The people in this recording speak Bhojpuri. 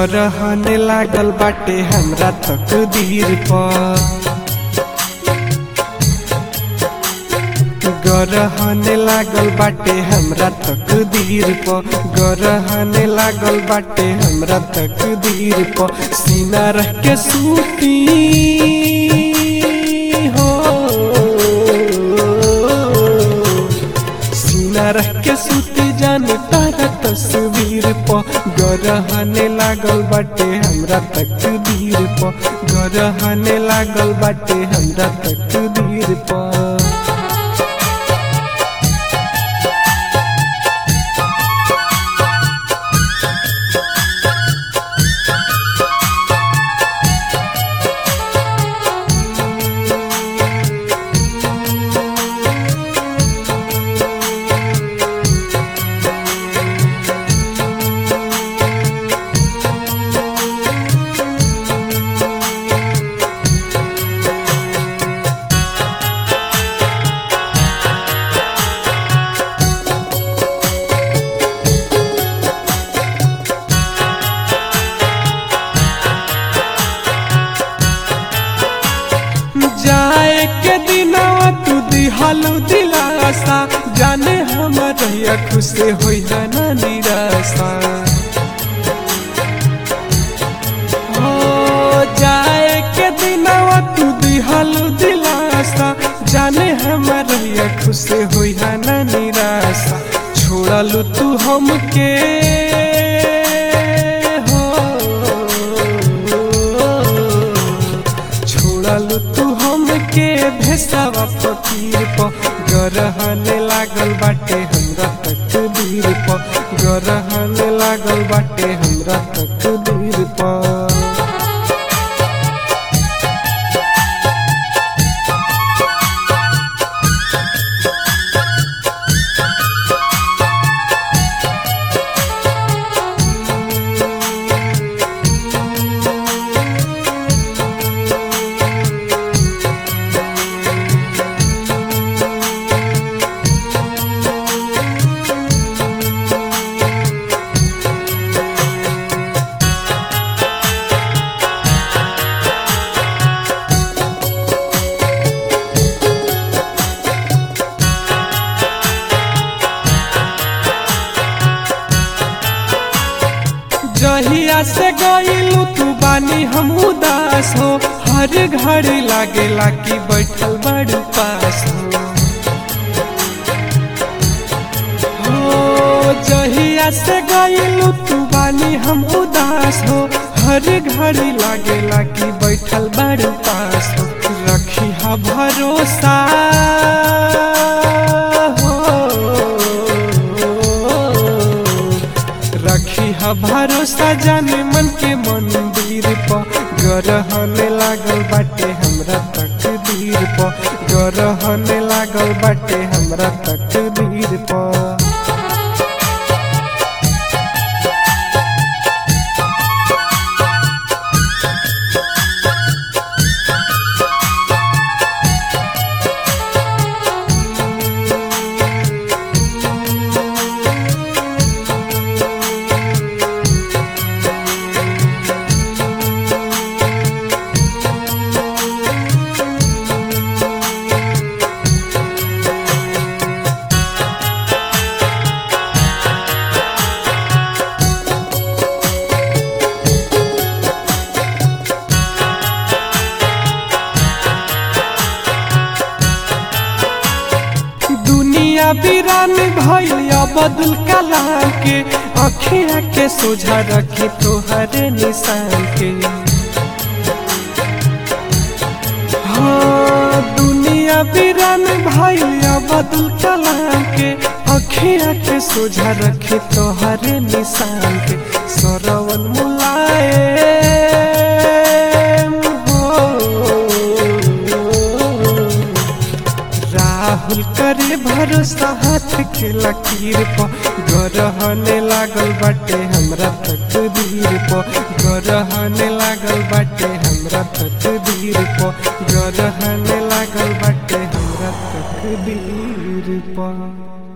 गरहने लागल बाटे हमरा तकदीर पर गरहने लागल बाटे हमरा तकदीर पर गरहने लागल बाटे हमरा तकदीर पर सीना रह के सूती हो सीना रह के सूती जान तारा तस्वीर पर गरहने लागल बाटे हमरा तकदीर पर गरहने लागल बाटे हमरा तकदीर पर जाए के दिनवा तू दिहालू दिलासा जाने हमर रहिया खुश होई है ना निराशा हो जाए के दिनवा तू दिहालू दिलासा जाने हमर रहिया खुश होई है ना निराशा छोड़लू तू हमके हो छोड़लू तू हमके भेसावा फकीर पर गरहने लागल बाटे हमरा तकदीर पर गरहने लागल बाटे हमरा तकदीर पर जहिया से गईलू तू बानी हम उदास हो हर घड़ी लागेला कि बैठल बड़ पास हो हो जहिया से गईलू तू बानी हम उदास हो हर घड़ी लागेला कि बैठल बड़ पास हो रखी हा भरोसा हो रखी हा भरोसा जाने मन के मंदिर पर गरहने लागल बाटे हमरा तकदीर पर गरहने लागल बाटे हमरा तकदीर पर दुनिया वीरान भैया बदल कलाम के अखिया के सोझा रखी तोहरे निशान के हाँ दुनिया वीरान भैया बदल कलाम के अखिया के सोझा रखी तोहरे निशान के सरवन मुलाए राहुल करे भरोसा हाथ के लकीर पर गरहने लागल बाटे हमरा तकदीर पर गरहने लागल बाटे हमरा तकदीर पर गरहने लागल बाटे हमरा तकदीर पर